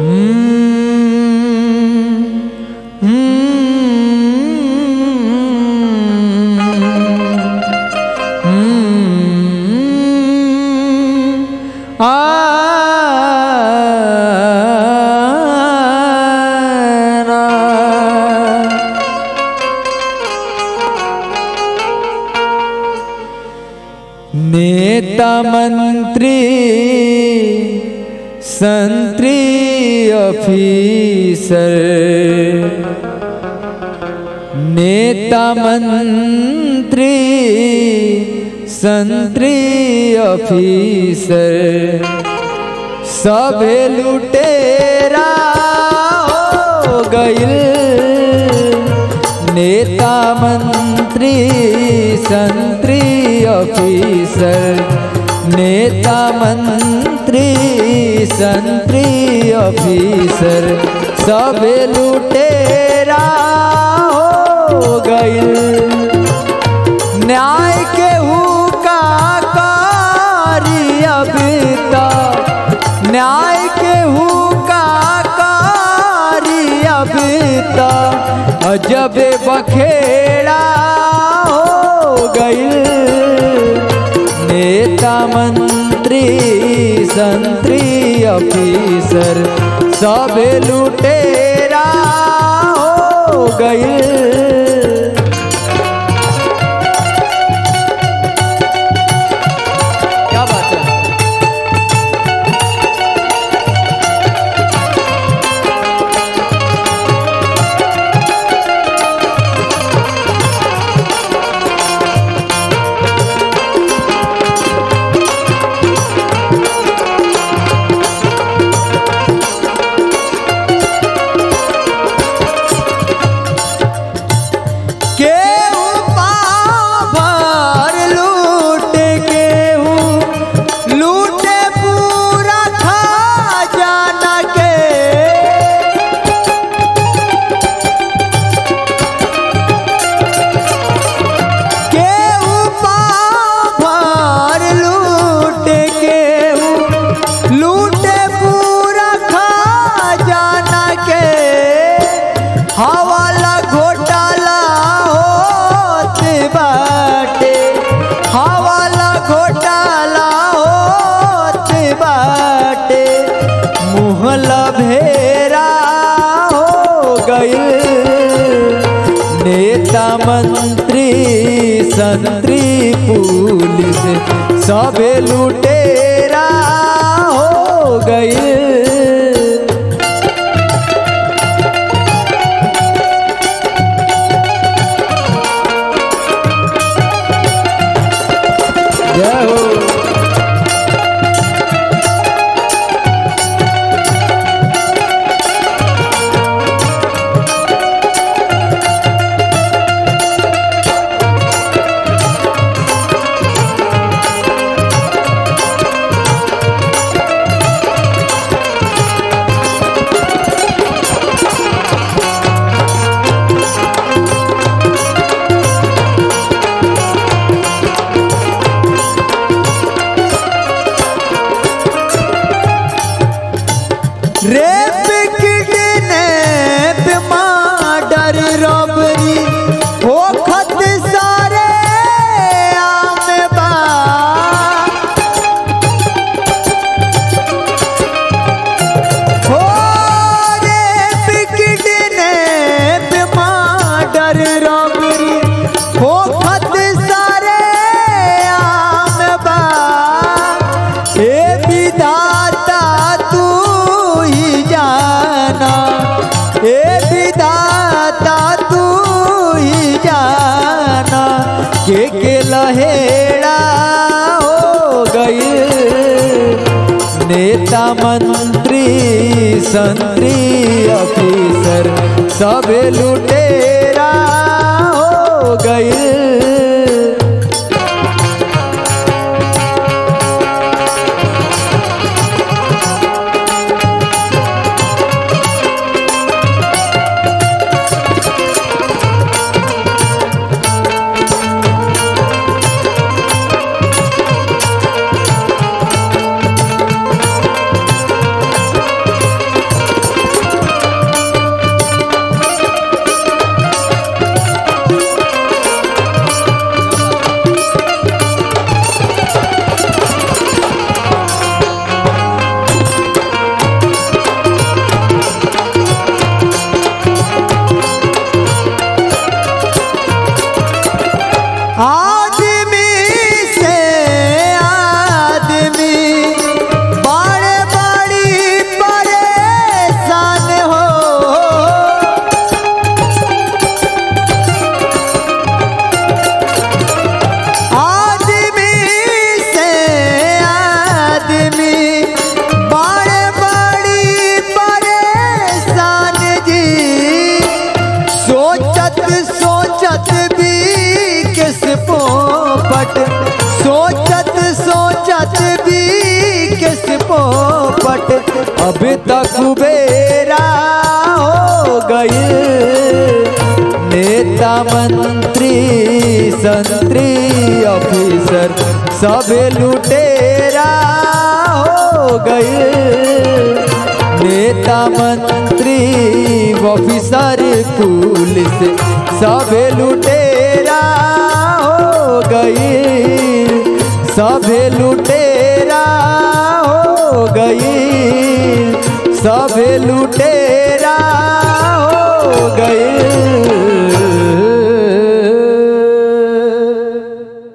नेता मंत्री संत्री ऑफिसर नेता मंत्री संत्री ऑफिसर सभे लुटेरा हो गइल नेता मंत्री संत्री ऑफिसर नेता मंत्री संत्री ऑफिसर सब लुटेरा हो गइल न्याय के हुका कारी अभी तक न्याय के हुका कारी अभी तक अजब बखेड़ा हो गइल नेता मंत्री संत्री ऑफिसर सब लुटेरा हो गइल क्या बात है केहू पाव भर लूट केहू लूटे पूरा खजाना के केहू पाव भर लूट केहू लूटे पूरा खजाना के हवाला घोटाला होत बाटे हवाला घोटाला होत बाटे मुहला भेरा हो गइल नेता मंत्री संत्री पुलिस सबे लुटेरा हो गइल जय हो रेप किडनैप मर्डर रॉबरी होखत सारे आम बा हो रेप किडनैप मर्डर रॉबरी होखत सारे आम बा हे विधाता तू ही जाना हे विधाता तू ही जाना के के लहेड़ा हो गई नेता मंत्री संत्री ऑफिसर सब लुटेरा हो गई पोपट अब तक कुबेरा हो गई नेता मंत्री संतरी ऑफिसर सब लुटेरा हो गई नेता मंत्री ऑफिसर पुलिस सब लुटेरा हो गई सब लुटेरा हो गई सब लुटेरा